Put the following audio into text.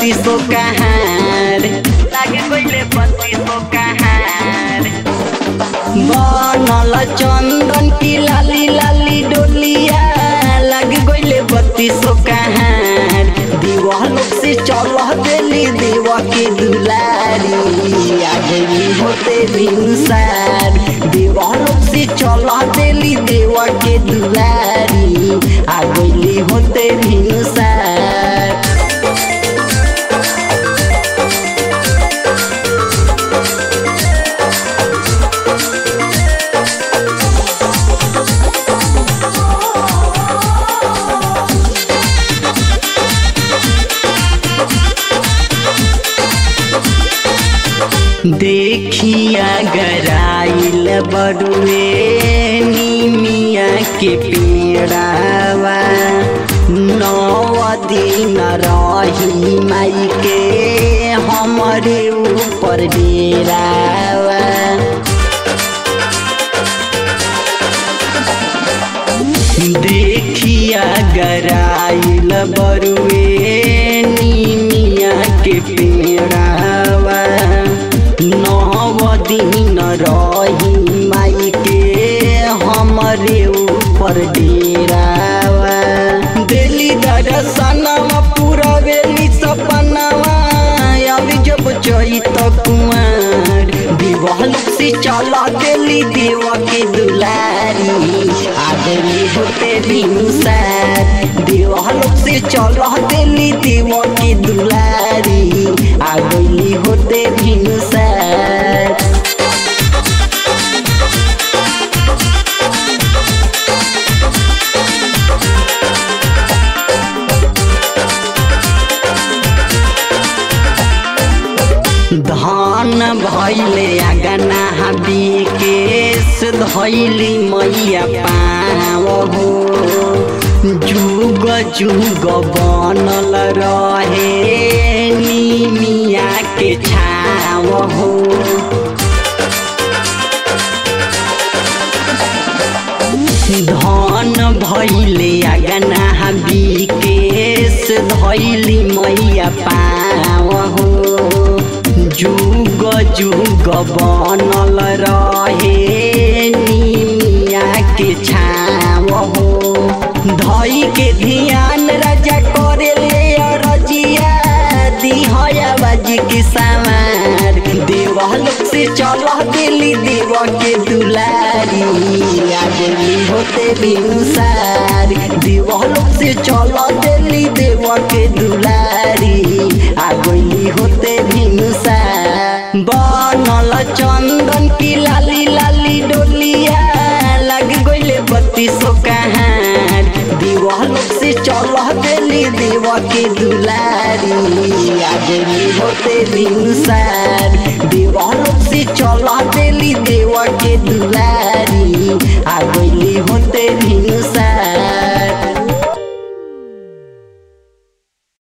बत्तीसो कहार लाग गइले बत्तीसो कहार बनल चंदन की लाली लाली डोलिया लग गइले बत्तीसो कहार दीवाल से चल देली देवा के दुलारी आ गइली होते भिनसार दीवाल से चल देली देवा के दुलारी आ गइली होते भिनसार देखिया गराइल बड़ुए निमिया के पेड़ावा नौ दिन रही माई के हमरे ऊपर डेरावा देखिया गराइल बरुए निमिया के पेड़ावा नव दिन रही माई के हमरे ऊपर डेरावा दिली दर्शनवा पूरा बेली सपनावा अभी जब चैत कुमार दिवाल से चला देली देवा के दुलारी आदमी होते भिनसार दिवाल से चला देली देवा के दुलारी आ गइली होते भिनसार धान भैले अगना हबी केस धैली मैया पाव हो जुग जुग बनल रहे निमिया के छाव हो धन भैले अगना हबी केस धैली मैया पाव हो जुग जुग बनल रहे निमिया के छाव हो धई के ध्यान राजा करे ले रजिया दिहया बाजी के सामार देवल से चल दिली देव के दुलारी आ दिली होते भिनसार देवल से चल दिली देव के दुलारी आ गइली होते भिनसार बनल चंदन की लाली लाली डोलिया लग गइले बत्तीसो कहार दीवाल से चल देली देव के दुलारी आ गइली होते भिनसार दीवाल से चल देली देव के दुलारी आ गइली होते भिनसार